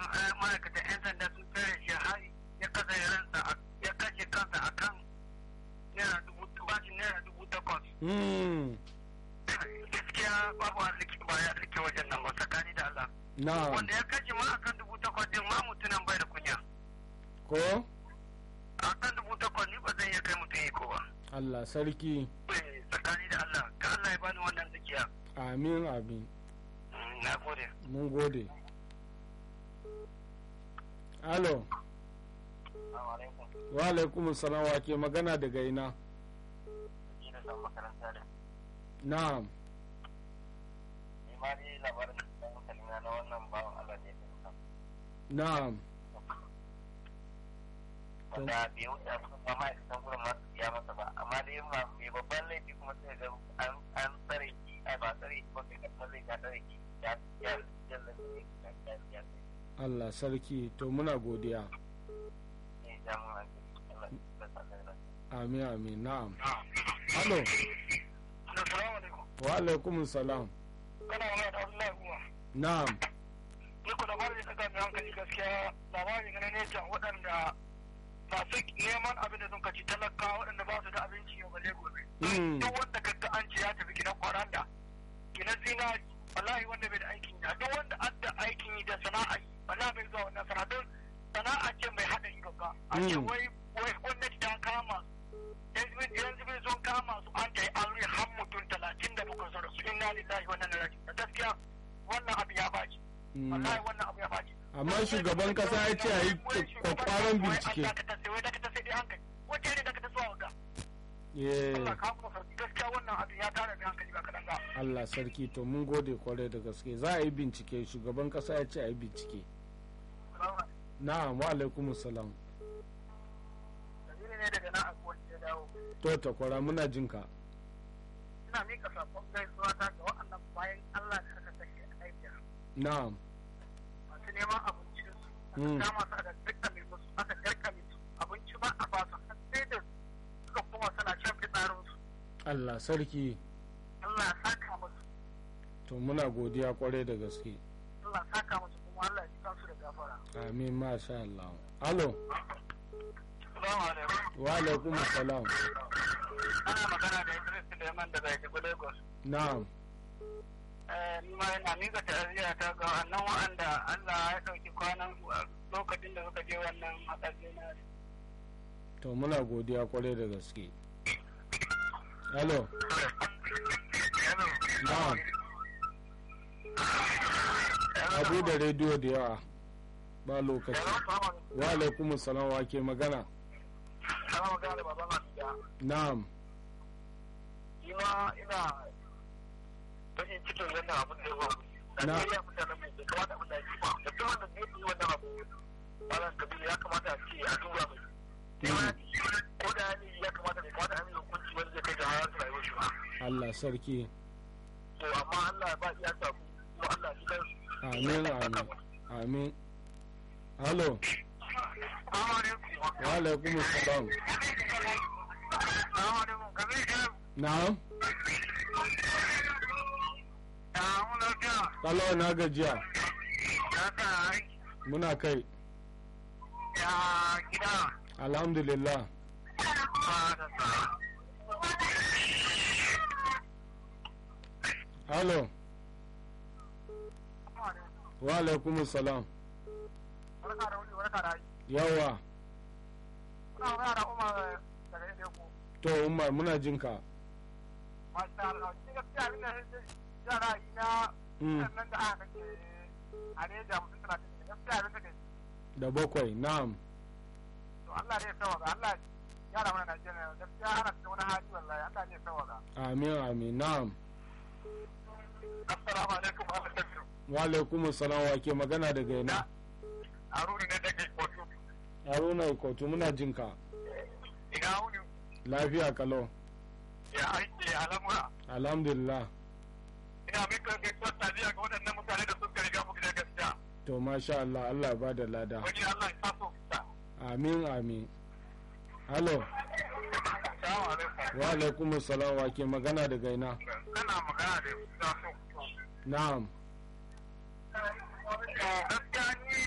ma'aikatan 'yan sanda sun tsare shi har ya kasa ransa ya kashe kansa a kan naira dubu bashin naira dubu takwas. Mm. Gaskiya babu arziki ba ya arziki wajen nan ba tsakani da Allah. Na'am. Wanda ya kashe ma akan dubu takwas din ma mutunan bai da kunya. Ko? Akan dubu takwas ni ba zan iya kai mutum iko ba. Allah sarki. Eh, Tsakani da Allah, ka Allah ya bani wannan zakiya. Amin amin. Mm, Na gode. Mun gode. Alo. Assalamu alaikum. Wa alaikum salam wa ke magana daga ina? Ni da san makaranta da. Na'am. Ni ma dai labarin da kalina na wannan bawan Allah ne ya Na'am. wanda bai wuce abin ba ma'aikatan gurin masu biya masa ba amma dai ma mai babban laifi kuma sai ga an an tsare shi ai ba tsare shi ba kai kasar zai ka tsare shi ya ya jalla ne ya ya ya Allah sarki to muna godiya. ne jamun hankali Allah ya sa ka da Amin amin na'am. Alo. Assalamu alaikum Wa alaikum salam. kana wani da Abdullahi kuma Na'am. ni ko labarin da ka ga hankali gaskiya labarin ne ne can waɗanda masu neman abin da sun kaci talaka waɗanda ba su da abinci yau balle gobe Mm. duk wanda kaga an ce ya tafi gidan kwaranda gidan zinari wallahi wanda bai da aikin yi duk wanda an da aikin yi da sana'a yi wallahi bai zuwa wannan sana'a don sana'a ce mai haɗa yi babba a ce Mm. wai wai gwamnati ta kama su yanzu yanzu bai sun kama su an ta yi aure har mutum talatin da bakwai sun rasu inna lillahi wannan na raji gaskiya wannan abu ya baci Mm. wallahi wannan abu ya baci Amma shugaban kasa ya ce a yi kwakwaran bincike. wai dakata sai dai hankali wace ne dakata zuwa ga Yeah. Allah ka kuma sauki gaskiya wannan abin ya tara da hankali ba kaɗan ba. Allah sarki to mun gode kwarai da gaske za a yi bincike shugaban kasa ya ce a yi bincike. Na'am wa alaikum salam. Dalili ne daga nan a kowace ya dawo. To takwara muna jinka. Ina mika sakon gaisuwa ta ga waɗannan bayan Allah da aka kashe a Niger. Na'am. Masu neman abincinsu. Mm. Aka kama su aka garkame musu aka garkame su. Abinci ba a basu har sai da suka kuma suna shan fitsarinsu. Allah sarki Allah ya saka musu. to muna godiya kwarai da gaske. Allah ya saka musu kuma Allah ya ji kansu da gafara. Amin masha Allah. Alo. Salamu alaikum. Wa alaikum salam. Ana magana da Idris Suleiman daga Ejibu Lagos. Na'am. ni ma yana miƙa ta'aziyya ta ga wannan wa'anda Allah ya ɗauki kwanan su a lokacin da suka je wannan hatsari na To muna godiya kwarai da gaske. Alo. Na'am. Abu da rediyo da yawa. Ba lokaci. Wa alaikum salam wa ke magana. Kana magana da baban Asiya. Na'am. Ni ma ina bakin cikin wannan abin da ya faru. Na. Najeriya mutanen mai bai kamata abin da ya ba. Da duk wanda zai yi wannan abu. Malam Kabiru ya kamata a ce a duba mai. Sai ma ko da ni ya kamata bai kamata a yi hukunci wanda zai kai ga har rayuwar shi ba. Allah sarki. To amma Allah ya ba iya samu kuma Allah ya ji kansu. Amin amin. Amin. Alo. Assalamu alaikum. Wa alaikum salam. Assalamu alaikum. Kabiru Na'am. Ya mu lafiya. Kalo na gajiya. Ya ka aiki. Muna kai. Ya gida. Alhamdulillah. Ba da sa. Alo. Wa alaikum salam. Barka da wuni, barka da aiki. Yawa. Kuna magana da Umar daga Ede ku. To Umar muna jinka. Masha Allah. Ni gaskiya abin da ya ra'ayi na Mm. nan da aka kace a ne da mutum talatin ne. Gaskiya abin da ke. Da bakwai. Na'am. To Allah ne ya sawaga. Allah ya rama na Najeriya. Gaskiya ana cikin wani hali wallahi. Allah ne ya sawaga. Amin amin. Na'am. Assalamu alaikum wa rahmatullahi. Wa alaikum salam wa ke magana daga ina. Haruna ne daga Kotu. Haruna Ikotu muna jinka. Ina wuni Lafiya kalau. ya aiki ya lamura. Alhamdulillah. ina mika gaisuwar taziya ga waɗannan mutane da suka riga mu gidan gaskiya To masha Allah Allah ya bada lada. wani Allah ya taso fita Amin amin. Halo. salamu alaikum Wa alaikum salam wa ke magana daga ina. kana magana da ya so Na'am. gaskiya